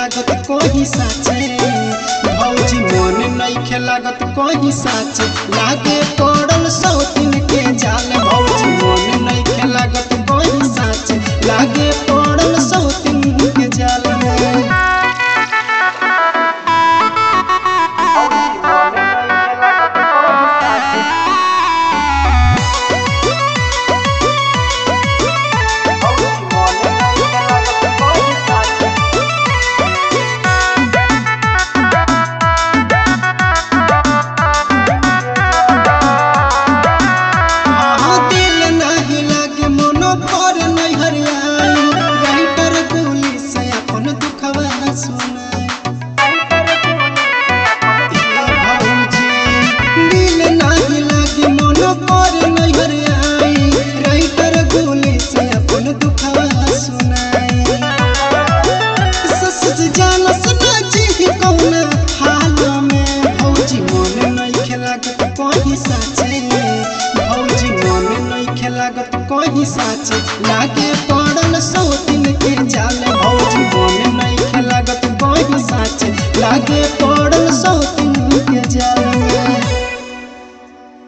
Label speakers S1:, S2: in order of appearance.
S1: लागत कोही साचे भौजी मन नइखे लागत कोही साचे लागे पड़ल सौतिन के जाल भौजी मन नइखे लागत कोही साचे लागे पड़ल सौतिन के जाल हाँ, दिल नाही लागे मनो पर नहीं हरियाई राइटर गोली से अपन दुखवा सुनाई भौजी दिल नाही लागे मनो पर नहीं हरियाई राइटर गोली से अपन दुखवा सुनाई सस जानस ना जी कौन हाल में भौजी मन नहीं खेलागत कहीं साचे भौजी मन नहीं खेलागत कहीं साचे लागे पड़ल सौतिन के जाल भौजी मन नहीं खेलागत कहीं साचे लागे पड़ल सौतिन के जाल